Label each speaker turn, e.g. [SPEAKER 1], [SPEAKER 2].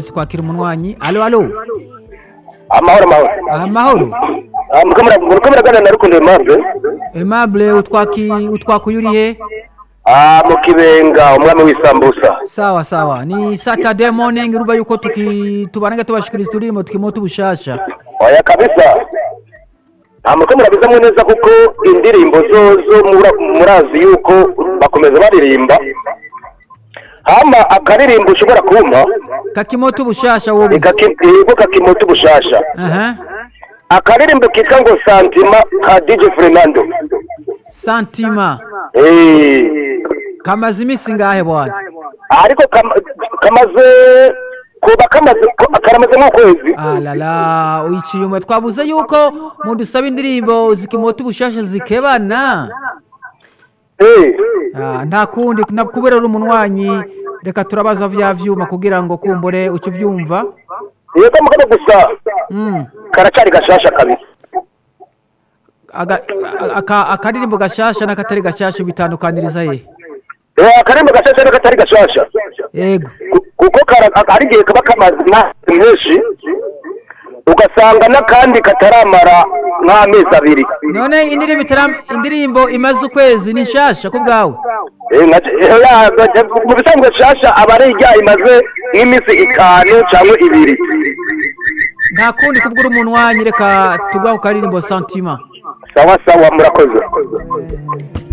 [SPEAKER 1] tugerageze kwakira umunwanyi alo alo
[SPEAKER 2] amahoro amahoro
[SPEAKER 1] amahoro
[SPEAKER 2] Ah, muriko mura- muriko muraganira na rukundo aimable
[SPEAKER 1] aimable utwaki utwakuye uri he
[SPEAKER 2] Ah, mu kibenga umwami w'isambusa
[SPEAKER 1] sawa sawa ni saturday morning urumva yuko tuki tubanage tubashikiriza uturimbo tukimo tubushasha
[SPEAKER 2] oya kabisa nta muriko murabizamwe neza kuko indirimbo zozo mura- murazi yuko bakomeza baririmba hama akaririmbo ushobora kumpa
[SPEAKER 1] kakimo tubushasha wowe uzi.
[SPEAKER 2] ego kakimota ubushasha
[SPEAKER 1] aha
[SPEAKER 2] akaririmbo kitwa ngo santima ka dj fernando
[SPEAKER 1] santima
[SPEAKER 2] Eh,
[SPEAKER 1] kamaze iminsi ngahe bwana
[SPEAKER 2] ariko kama- kamaze kuba kamaze ko- karamaze nk'ukwezi
[SPEAKER 1] alala uyiciye umwe twabuze yuko mudusaba indirimbo zikimota ubushasha zikebana
[SPEAKER 2] Eh,
[SPEAKER 1] Ah, nta kundi na- kubera uri umunwanyi reka turabaza vya vyuma kugira ngo kumbure uce ubyumva
[SPEAKER 2] yego mugabo gusa
[SPEAKER 1] Mm.
[SPEAKER 2] karacari gashasha kabisa
[SPEAKER 1] Aga- aka- akaririmbo gashasha n'akatari gashasha bitandukaniriza he
[SPEAKER 2] Eh, akaririmbo gashasha n'akatari gashasha
[SPEAKER 1] yego
[SPEAKER 2] Ku- kuko kara- hari igihe kaba kamaze amazi menshi ugasanga n'akandi kataramara nk'amezi abiri
[SPEAKER 1] none indirimbo itara- indirimbo imaze ukwezi ni nshasha ku bwawe
[SPEAKER 2] Eh, nka- eh, ya- mu bisanzwe shasha aba ari ijya imaze nk'iminsi itanu cyangwa ibiri
[SPEAKER 1] nta kundi kubwira umunwanyi reka tugwa ku karirimbo santima
[SPEAKER 2] sawa sawa murakoze